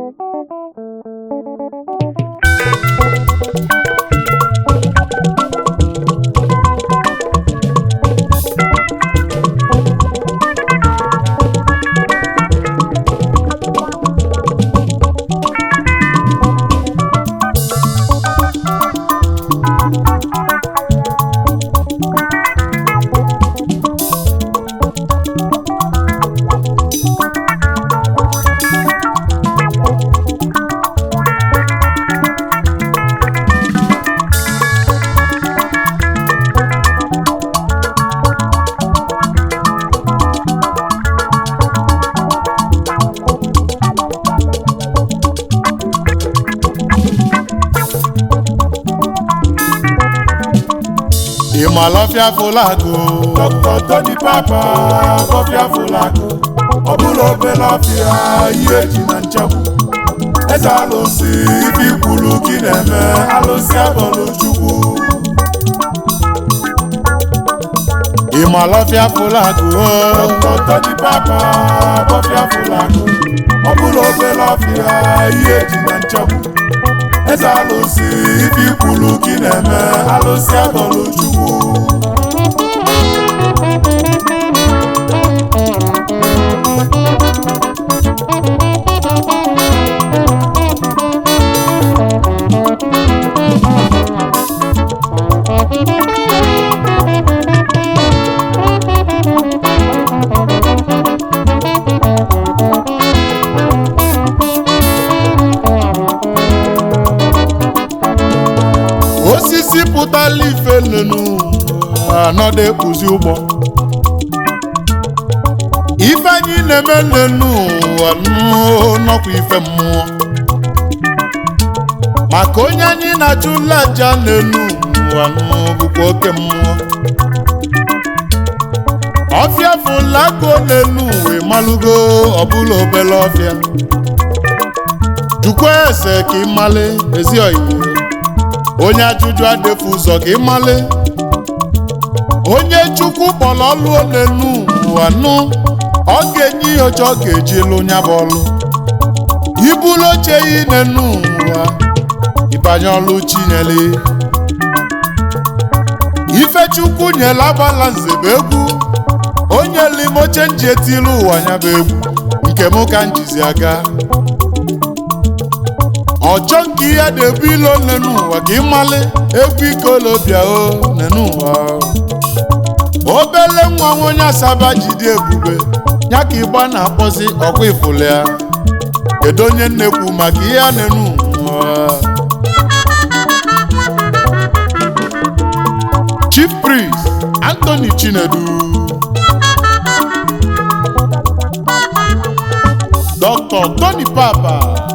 ịmalọfịa fụlagụ Dr. Tony Papa bọfịa fụlagụ ọ bụla obere ọfịa ihe eji na nchegbu eze alụsị ife ikwulu gị na-eme alụsị abọlụ chukwu ịmalọfịa fụlagụ Dr. Tony Papa bọfịa fụlagụ ọ bụla obere ọfịa ihe eji na nchegbu eze alụsị ife ikwulu gị na-eme alụsị abọlụ chukwu osisi pụtala ife nnụnụ anọdụ ekpuzi ụgbọ ife anyị na-eme nnụnụ ụwa nnụọ nọkwa ife mmụọ maka onye anyị na-achụla aja nnụnụ ụwa nnụọ bụkwa oke mmụọ ọfịa fụlago n'elu wee malụgo ọbụla obele ọfịa jukwa ese ka ị male ezi oyibo onye ajụjụ adịfu ụzọ ka ịmale onye chukwu kpọrọ ọlụ n'elu ụwa nụ ọ ga-enye ihe oche ọ ga-eji lụ nya bụ ọlụ ibulu oche yi n'elu ụwa ịbanye ọlụ chinyere ife chukwu nyere agbala nze bụ egwu onye limoche nji etilu ụwa nya bụ egwu nke mụ ka njizi aga ọchọ nke ihe na-ebu ilo nenu ụwa ka ịmali egwu ikolobịa o nenu ụwa obele nwa nwa onye asaba jide ebube ya ka ịgba na-akpọzi ọkwa ifụlụ ya kedu onye nnekwu maka ihe a nenu ụwa chief priest anthony chinedu dr tony papa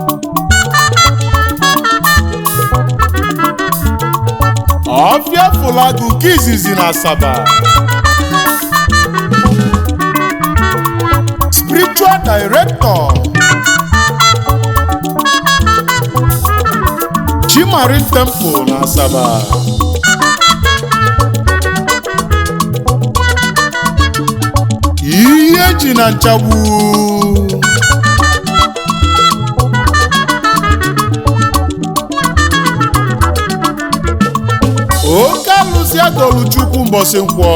ọfịa fụlagụ nke izizi na asaba spiritual director chimarin temple na asaba ihe ji na nchagbu oke alụsị agolu chukwu mbọsị nkwọ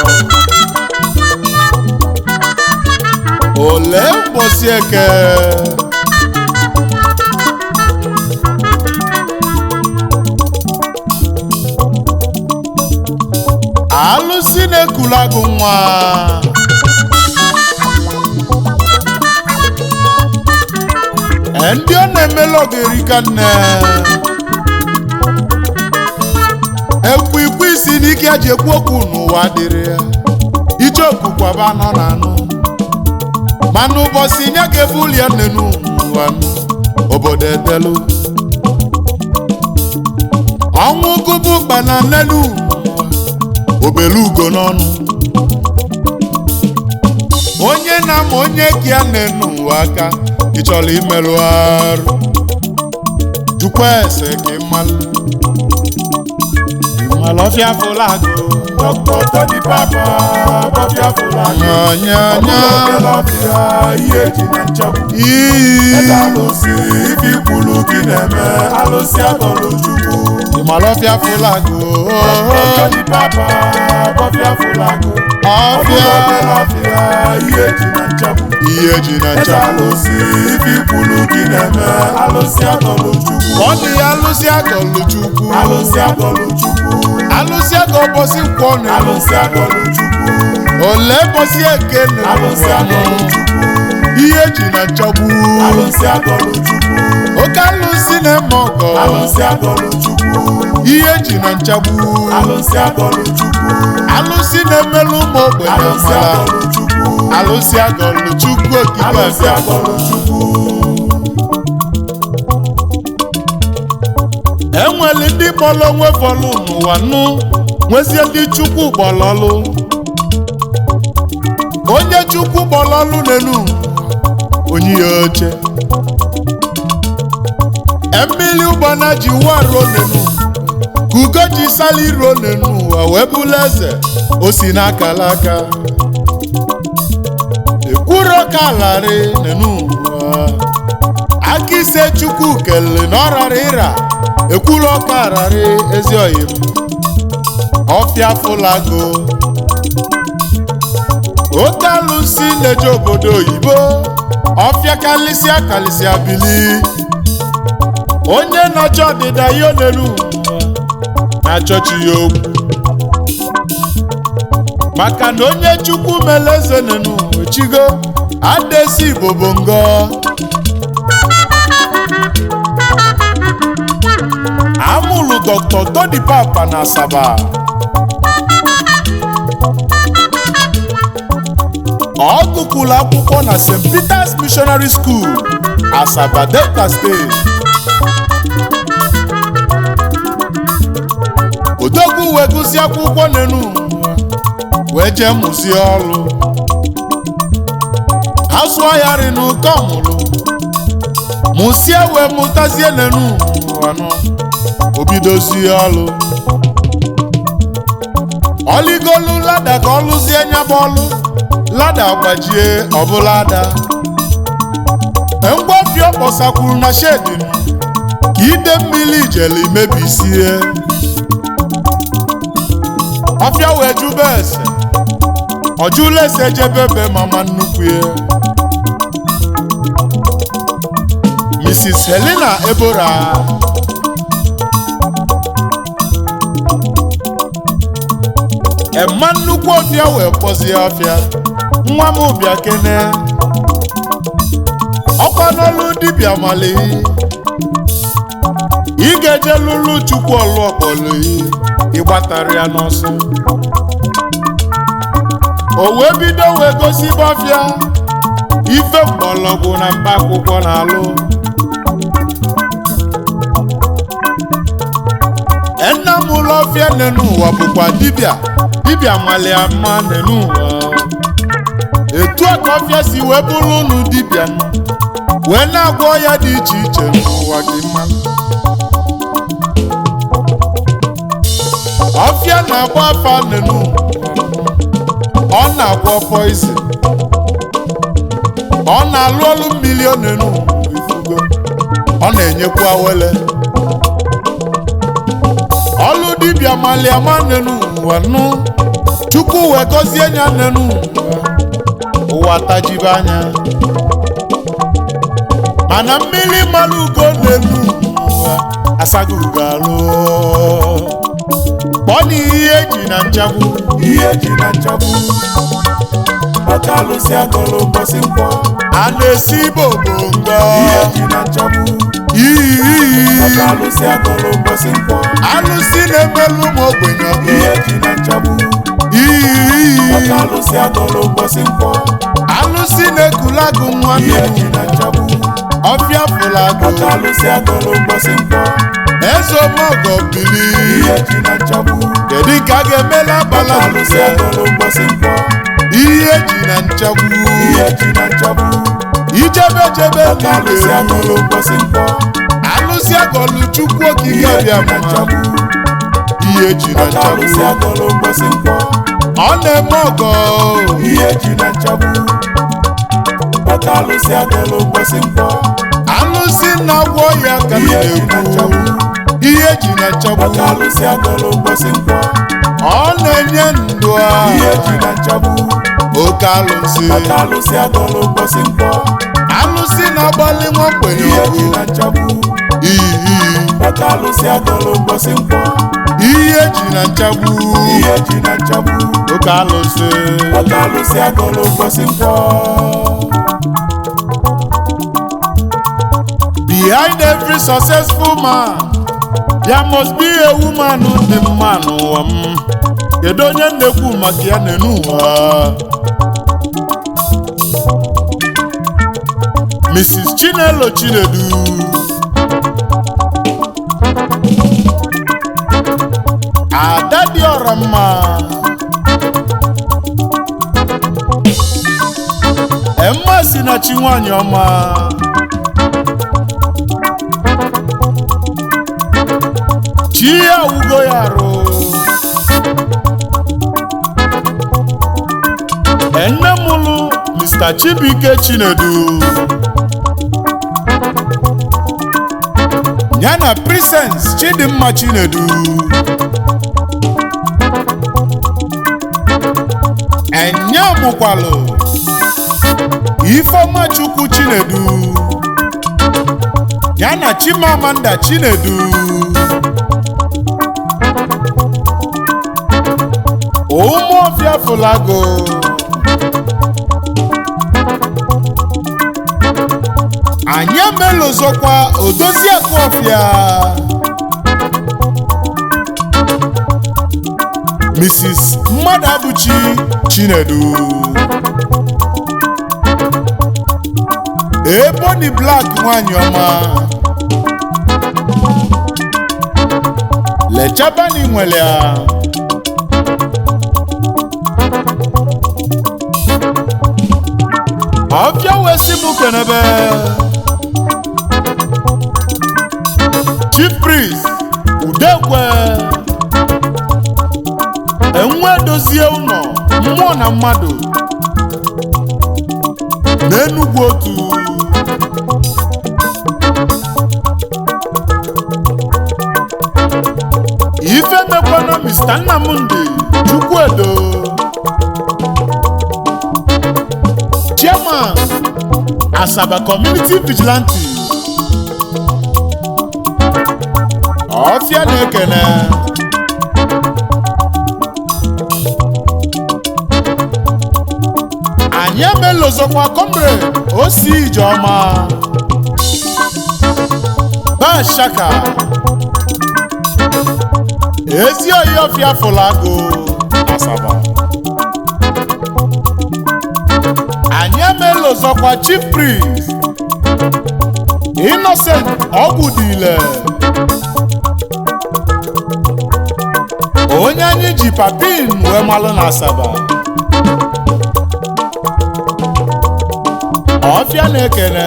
ole mbọsị eke alụsị na-ekulu agụ nwa ndị ọ na-emela ogerika nne ekwu ikwu isi n'ike eji ekwu okwu n'ụwa dịrị ya icheoku kwaba anọ na anụ mana ụbọchị nye ga-ebuli ya nenu n'ụwa obodo edelu ọnwụ gụbụ gbana nenu obelu ugo n'ọnụ onye na-ama onye ka ya nenu ụwa aka ị chọrọ imerụ arụ jukwa ese ka ị malụ ịmalọfịa fụlagụ Dr. Tony Papa bọfịa fụlagụ nyanyanya obere ọfịa ihe eji na nchegbu iyi eze alụsị ife ikwulu gị na-eme alụsị agọlụ chukwu ịmalọfịa fụlagụ Dr. Tony Papa bọfịa fụlagụ ọfịa obere ọfịa ihe eji na nchegbu ihe ji na eze ncha alụsị ife ikwulu gị na-eme alụsị agọlụ chukwu ọ dị ya alụsị agọlụ chukwu alụsị agọlụ chukwu alụsị agọ bọsị nkwọ na alụsị agọlụ chukwu ole bọsị eke na alụsị agọlụ chukwu ihe ji na nchagbu alụsị agọlụ chukwu oke alụsị na-eme ọgọ alụsị agọlụ chukwu ihe ji na nchagbu alụsị agọlụ chukwu alụsị na-emelụ ụmụ ogbenye alụsị mara agọlụ chukwu alụsị agọlụ chukwu okike alụsị abịa agọlụ chukwu enwere ndị kpọrọ onwe fọlụ n'ụwa nụ nwezie ndị chukwu gbọlọlụ onye chukwu gbọlọlụ n'elu onye ya oche mmiri ụgbana ji ụwa ruo n'elu ka ugo ji sali ruo n'elu ụwa wee bụrụ eze o si n'akala aka ekwuro ka larị n'elu ụwa aka ise chukwu kelele na ọ rara ịra ekwuru ọka ararị ezi oyim ọfịa fụlago oke alụsị na-eje obodo oyibo ọfịa kalịsịa kalịsịa bili onye nọcha ọdịda ya onelu na-achọchi ya okwu maka na onye chukwu mere eze nenu echigo adesi igbo bụ ngọ amụlụ dr tony papa na asaba ọ gụkwụrụ akwụkwọ na st peters missionary school asaba delta steeti odogwu wee gụsị akwụkwọ n'enu wee jee mụzie ọrụ asụọ ya rị n'ụkọ mụrụ mụsie wee mụtazie n'enu anụ obidozie ọlụ ọligolu lada ka ọ lụzie nyaba ọlụ lada gbajie ọbụla ada ngwafio kpọsakwuru na shedin ka ide mmiri ijele mebisie ọfịa wee jube ese ọjụla ese jebebe mama nnukwu ya mrs helena ebora ema nnukwu ọfịa wee kpọzie ọfịa nwa m bịa kene ọkwa n'ọlụ dibịa mali ị ga-eje lụlụ chukwu ọlụ ọkpọlụ ịgbatara ya n'ọsọ o wee bido wee gosi ọfịa ife mgbọrọgwụ na mkpa akwụkwọ na-alụ nna m ụlọ ọfịa nenu ụwa bụkwa dibịa dibịa mali ama nenu ụwa etu a ka ọfịa si wee bụrụ unu dibịa nụ, wee na-agwọ ọya dị iche iche n'ụwa gị mma ọfịa na-agba afa nenu ọ na-agwọ poizin ọ na-alụ ọlụ mmiri nenu ifugo ọ na-enyekwa awele ọlụ dibịa maliama nenu ụwa nụ chukwu wee gọzie nya nenu ụwa ụwa tajibe anya mana mmiri mmanụ ugo n'elu ụwa asago ugo alụ kpọọ na ihe eji na nchagbu ihe eji na nchagbu ọka alụsị agọlụ mbọsị nkwọ a na-esi bobongo ihe eji na nchagbu iyi ọka alụsị agọlụ mbọsị nkwọ alụsị na-emelụ ụmụ ogbenye ọgụ ihe eji na nchagbu iyi ọka alụsị agọlụ mbọsị nkwọ alụsị na-ekulagụ nwa ihe mmiri eji na nchagbu ọfịa fụlagụ ọka alụsị agọlụ mbọsị nkwọ eze omeọgọ bili ihe eji na nchagbu kedu ka a ga-emela ọka agbala alụsị agọlụ mbọsị nkwọ ihe eji na nchagbu ihe eji na nchagbu ijebe jebe ọka alụsị niile agọlụ mbọsị nkwọ alụsị agọlụ chukwu okike ihe eji bịa na mma nchagbu ihe eji na Oke alụsị nchagbu agọlụ mgbọsị nkwọ ọ na-eme ọgọ ihe eji na nchagbu Oke alụsị agọlụ mgbọsị nkwọ alụsị na-agwọ ya ka m ihe eji na na-ekwu nchagbu ihe eji na nchagbu Oke alụsị agọlụ mgbọsị nkwọ ọ na-enye ndụ a ihe eji na nchagbu oke alụsị Oke alụsị agọlụ mgbọsị nkwọ alụsị na-agbalị nwa mgbenye ihe eji ọgụ na nchagbu iyi Oke alụsị agọlụ mgbọsị nkwọ ihe eji na nchagbu ihe eji na nchagbu oke alụsị Oke alụsị agọlụ mgbọsị nkwọ behind every successful man there must be a woman dị mma n'ụwa m kedu onye na-ekwu maka ya n'enu ụwa Mrs. Chinelo Chinedu ada dị ọra mma Emma si na chi nwanyị ọma chi ya wugo ya arụ enne mụlụ Mr. Chibuike Chinedu ya na Presence Chidimma Chinedu enye mụkwalụ Ifeọma Chukwu Chinedu ya na Chimamanda Chinedu ụmụọfịa fụlago anyị emelozokwa odozi akụ ọfịa Mrs. Mmadabuchi Chinedu Ebony Black nwanyị ọma lechabani nwere ya ọbịa wee sị m kenebe chief priest udekwe enwe dozie ụlọ mmụọ na mmadụ n'enugwu otu ife mekwana mr nnamdi chukwuedo chairman asaba community vigilante ọfịa na-ekene anyị emelozokwa comrade osi ijeọma bashaka ezi oyi ọfịa fụlagụ asaba anyị emelozokwa chief priest innocent ọgwụdile onye anyị ji papin wee malụ na asaba ọfịa na-ekene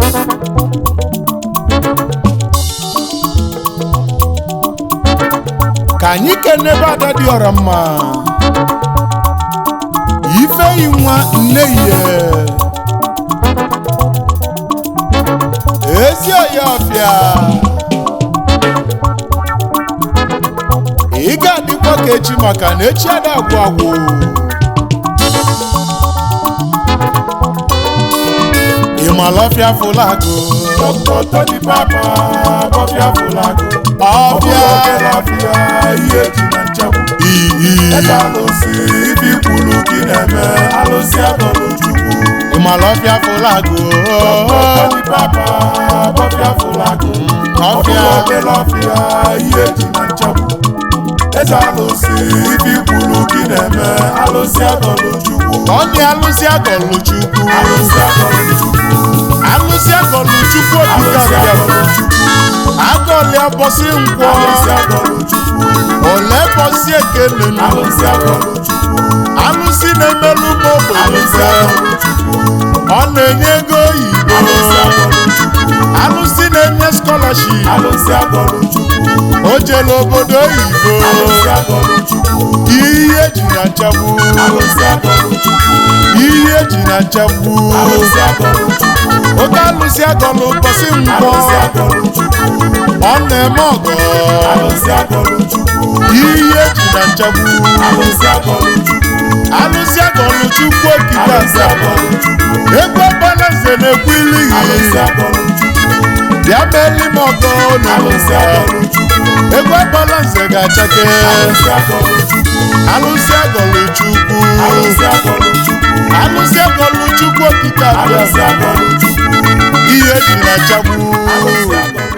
ka anyị kenebe ada dị ọra mma ifeyi nwa nne ihe ezi oyi ọfịa ị ga-adịkwa ka echi maka na echi ada agwụ agwụ ịmalọfịa fụlagụ Dr. Tony Papa bọfịa fụlagụ ọfịa ọfịa ihe eji na nchegbu iyi eze alụsị ibi kwuru gị na-eme alụsị agọlụ chukwu ịmalọfịa fụlagụ Tony Papa bọfịa fụlagụ ọfịa obere ọfịa ihe eji na nchegbu eze alụsị ibi kwuru gị na-eme alụsị agọlụ chukwu ọnị alụsị agọlụ chukwu alụsị agọlụ chukwu alụsị agọlụ chukwu alụsị okike agọlụ chukwu agọlịa bọsị nkwọ alụsị agọlụ chukwu ole bọsị ekenenu alụsị agọlụ chukwu alụsị na-emelụ m alụsị ogbenye agọlụ chukwu ọ na-enye ego oyibo alụsị agọlụ chukwu alụsị na-enye skọlaship alụsị agọlụ chukwu o o jele obodo oyibo alụsị agọlụ chukwu ihe eji na nchagbu alụsị agọlụ chukwu ihe eji na nchagbu alụsị agọlụ chukwu oke alụsị agọlụ ụbọchị nkwọ alụsị agọlụ chukwu ọ na-eme ọgọ alụsị agọlụ chukwu ihe eji na nchagbu alụsị agọlụ chukwu alụsị agọlụ chukwu okike alụsị aza agọlụ chukwu egwu ọbalaeze na-ekwu ilighị alụsị agọlụ chukwu bịa meeli m ọgọ alụsị n'ụwa agọlụ chukwu egwu ọbalaeze ga-achake alụsị agọlụ chukwu alụsị agọlụ chukwu alụsị agọlụ chukwu alụsị agọlụ chukwu okike abịa alụsị agọlụ chukwu ihe dị na nchagbu alụsị agọlụ